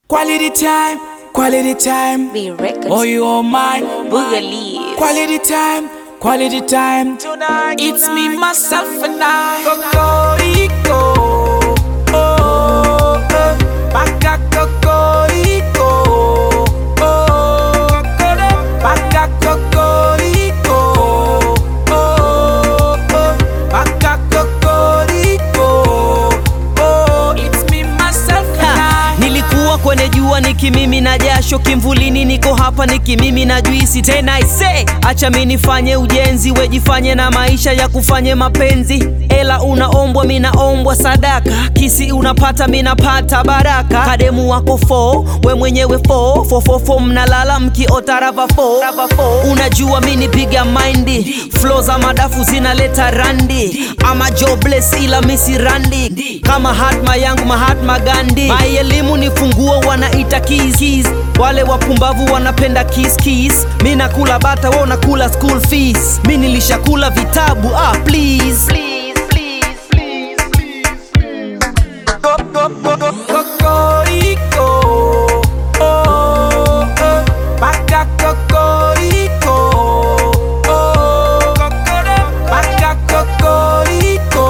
Quality time, quality time. Be records. Oh, you all mine. Boogaloo. Quality time, quality time. It's me, myself, and I. Cocorico. Oh, oh. Baka cocorico. Oh, cocoro. Baka cocorico. Oh, oh. Baka cocorico. Oh, it's me, myself, and Ha, I. nilikuwa kwenye jua nikimimi na jasho kimvulini, niko hapa nikimimi na juisi tena. Ise, acha mi nifanye ujenzi, wejifanye na maisha ya kufanye mapenzi. Ela unaombwa, minaombwa sadaka, kisi unapata, minapata baraka. Kademu wako fo, we mwenyewe fo fofofo, mnalala mkiota rava fo. Unajua mi nipiga maindi, flow za madafu zinaleta randi, ama jobless ila misi randi, kama hatma yangu Mahatma Gandhi. Mai elimu ni funguo, wanaita keys, keys. Wale wapumbavu wanapenda kiss kiss, mi nakula bata, wao nakula school fees. Mi nilishakula vitabu ah, please, please, please, please, please. Go, go, go, go, cocorico. Oh, oh. Baka cocorico. Oh, cocoro. Baka cocorico.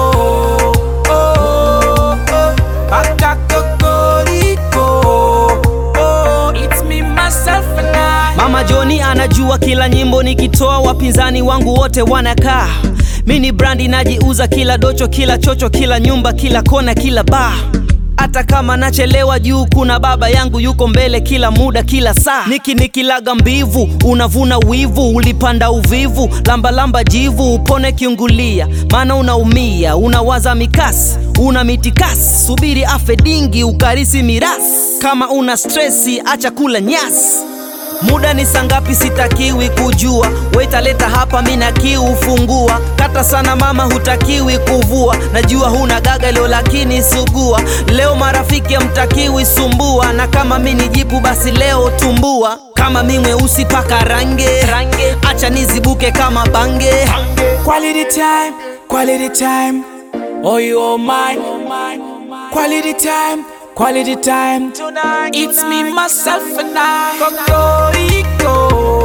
Oh, oh. Baka cocorico. Oh, it's me, myself, and I. Mama Joni anajua kila nyimbo nikitoa, wapinzani wangu wote wanakaa. Mi ni brandi najiuza, kila docho, kila chocho, kila nyumba, kila kona, kila baa. Hata kama nachelewa juu, kuna baba yangu yuko mbele kila muda, kila saa. Niki nikilaga mbivu, unavuna wivu, ulipanda uvivu, lamba lamba jivu, upone kiungulia, maana unaumia, unawaza mikasi, una mitikasi, subiri afe dingi, ukarisi mirasi. Kama una stresi, acha kula nyasi. Muda ni sangapi? Sitakiwi kujua, wetaleta hapa, mina kiu fungua. Kata sana mama, hutakiwi kuvua. Najua huna gaga leo, lakini sugua. Leo marafiki hamtakiwi sumbua, na kama mi ni jipu, basi leo tumbua. Kama mi mweusi paka range, range. Acha nizibuke kama bange. Quality time, quality time. Oh, you all mine. Quality time, quality time. It's me, myself, and I. Cocorico.